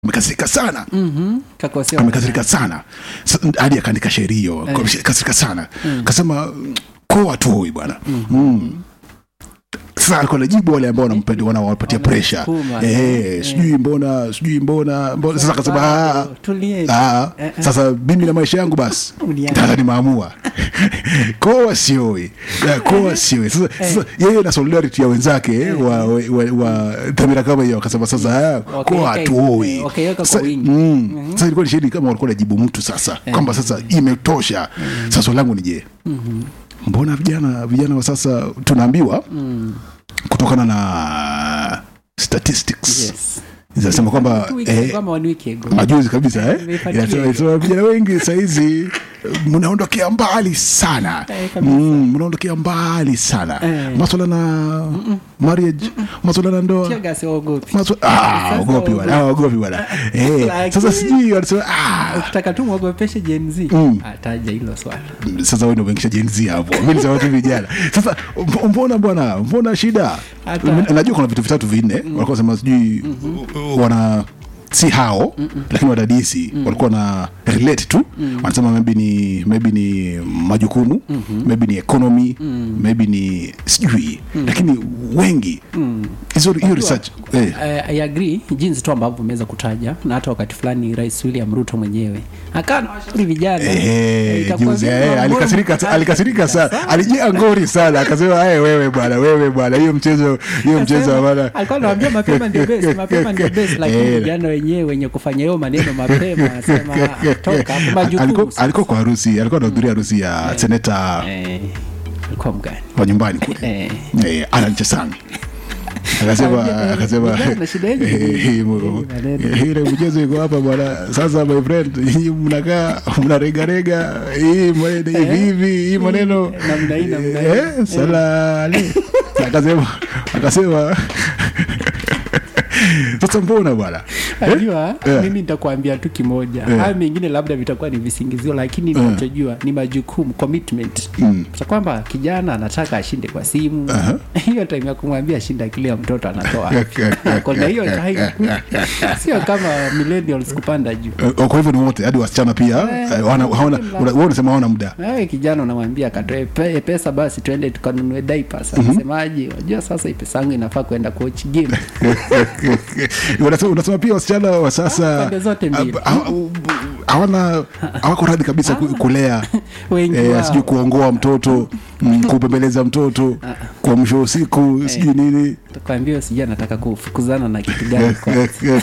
amekasirika sana Mhm. Kakosewa amekasirika sana Sa- hadi akaandika shairi hiyo kasirika sana kasema koa toi bwana Mm. sasa alikuwa najibu wale ambao wanampenda wanawapatia presha Wanamsukuma. eh, Eh. sijui mbona sijui mbona mbona sasa akasema "Ah, Tulieni. ah, Eh, eh. sasa mimi na maisha yangu basi Uliani. sasa nimeamua koa sioi Eh, koa sioi sasa, sasa yeye na solidarity ya wenzake wa, wa, wa, wa dhamira kama hiyo akasema sasa ah, koa Wakaiweka- hatuoi eh, wakaiweka kwa Sasa- wingi. mm, sasa ilikuwa ni shahidi kama walikuwa najibu mtu sasa kwamba sasa imetosha sasa swali langu ni je mbona vijana vijana wa sasa tunaambiwa kutokana na statistics Yes. zinasema kwamba Two weeks eh, ago ama one week ago. majuzi kabisa eh? Nimefuatilia Inasema- hiyo. inasema vijana wengi sahizi mnaondokea mbali sana Eh, kabisa. Mm, mnaondokea mbali sana Eh. maswala na marriage maswala na ndoa Tear gas hawaogopi. maswa- ah, Sasa ogopi bwana ah, ogopi bwana Eh, Lakini- sasa sijui wanasema ah, ukitaka tu mwogopeshe Gen Z Mm. ataja hilo swala sasa wewe ndio umeingisha Gen Z hapo mimi nisema tu vijana sasa mb- mbona bwana mbona shida Hata- M- najua kuna vitu vitatu vinne walikuwa sema sijui wana si hao lakini wadadisi walikuwa na relate tu wanasema maybe ni maybe ni majukumu maybe ni economy maybe ni sijui lakini wengi hizo hiyo research eh, Eh, I agree jinsi tu ambavyo umeweza kutaja na hata wakati fulani rais william ruto mwenyewe akaa nawashauri vijana eh, Eh, itakuwa juzi, vyema eh, mbona alikasirika mkae alikasirika sana sasa? alijia ngori sana akasema "Eh, wewe bwana wewe bwana hiyo mchezo hiyo mchezo wa bwana alikuwa anawambia mapema ndio best mapema ndio best lakini Eh, vijana wenyewe wenye kufanya hiyo maneno mapema anasema "Ah, toka hapo majukumu alikuwa sasa." alikuwa kwa harusi alikuwa anahudhuria harusi ya seneta eh, alikuwa mgani wa nyumbani kule eh, eh, Alan Chesang akasema Eh, akasema vijana na shida yenyu. eh, eh, mu- maneno. eh, ile mchezo iko hapa bwana sasa my friend nyinyi mnakaa mnaregarega hii maneno hivi hivi hii maneno namna hii, namna hii. eh, salale akasema akasema sasa mbona bwana Eh? Najua Eh. mimi nitakwambia tu kimoja Eh. haya mengine labda vitakuwa ni visingizio lakini ninachojua ni majukumu commitment Mm. sa kwamba kijana anataka ashinde kwa simu Aha. hiyo time ya kumwambia shinda kile ya mtoto anatoa kona hiyo time sio kama millennials kupanda juu Eh, kwa hivyo ni wote hadi wasichana pia Eh, eh, hawana- hawana- mla- una- wewe unasema hawana muda wewe kijana unamwambia akatoe pe, pesa basi tuende tukanunue diapers anasemaje wajua sasa hii pesa yangu inafaa kwenda coach game unasema, unasema pia wasichana wa sasa Pande zote mbili. ah, ah, hawana hawako radhi kabisa ku- kulea Wengi eh, wao. sijui kuongoa mtoto mm, kupembeleza mtoto kwa mwisho wa usiku sijui nini takwambia sijui anataka kufukuzana na kitu gani kwa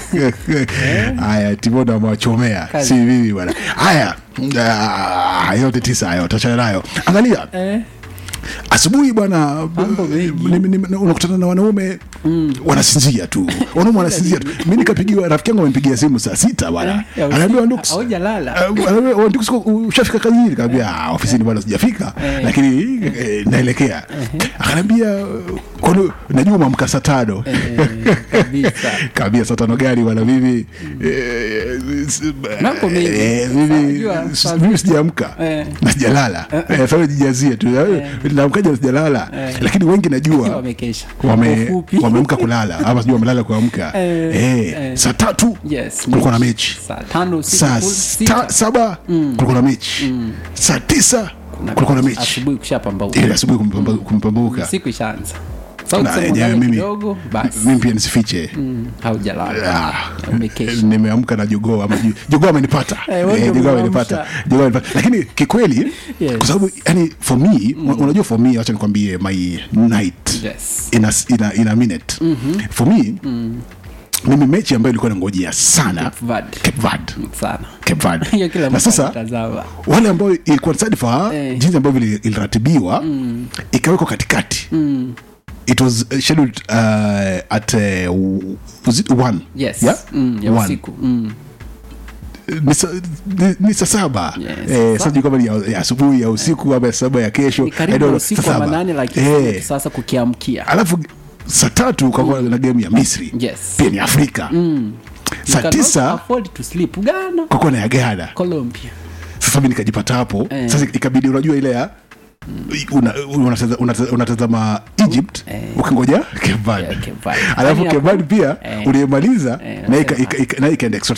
haya timondo amewachomea Kazi. si mimi bwana haya ah, yote tisa hayo tachana nayo angalia eh, asubuhi bwana Mambo mengi. ni- ni- ni- unakutana na wanaume wanasinzia tu wanaume wanasinzia tu mi nikapigiwa rafiki yangu amempigia simu saa sita bwana Eh, ya anaambia usiku. Ndux, Haujalala. eh, anaambia, "Oh, Ndux, ushafika kazini kaambia "Ah, ofisini bwana sijafika Eh. lakini eh, naelekea akanaambia kwani najua umeamka saa tano eh, kabisa kaambia saa tano gari bwana mimi eh, s- Mambo mengi. eh, mimi Unajua, s- saa mimi sijaamka Eh. na sijalala Eh, sasa jijazie tu naamkaja na sijalala Eh. lakini wengi najua wamekesha wame Ufupi. wameamka kulala ama sijui wamelala kuamka Eh, eh, eh. saa tatu Yes, kulikuwa na mechi saa tano usiku, saa full sta- sita. saba kulikuwa na mechi saa tisa kulikuwa na mechi asubuhi kushapambauka ile asubuhi kumpamba- kumpambuka siku ishaanza Sasa Na, ukisema yenyewe ulale mimi- kidogo basi mimi pia nisifiche mm, haujalala Ah, umekesha nimeamka na jogoo ama ju- jogoo amenipata Eh, wewe Eh, ndio jogoo umeamsha. amenipata jogoo amenipata lakini kikweli Yes. kwa sababu yani for me unajua for me acha nikwambie my night yes in a, in a, in a minute for me mimi mechi ambayo ilikuwa nangojea sana Cape Verde. Cape Verde. sana Cape Verde. hiyo kila na mtu sasa anatazama wale ambao ilikuwa sadifa Eh. jinsi ambavyo ili- iliratibiwa ikawekwa katikati it was uh, scheduled uh, at uh, was it one yes yeah? mm, ya One. usiku mm. ni sa- ni- ni saa saba Yes. Eh, sijui kama ni ya ya asubuhi ya usiku ama ya saba ya kesho ni I karibu don't know, usiku saa wa saba. manane lakini Eh, sasa kukiamkia alafu saa tatu ukakuwa na game ya misri Yes. pia ni afrika You saa cannot tisa afford to sleep Ghana ukakuwa na ya ghana Colombia sasa mi nikajipata hapo Eh. sasa ikabidi unajua ile ya una- unataza- unataza- unatazama egypt Eh. ukingoja kebad Yeah, Cape Verde. alafu Yaani kebad pia Eh. uliemaliza Eh, na ika- nasema. ika- ika- na ikaenda extra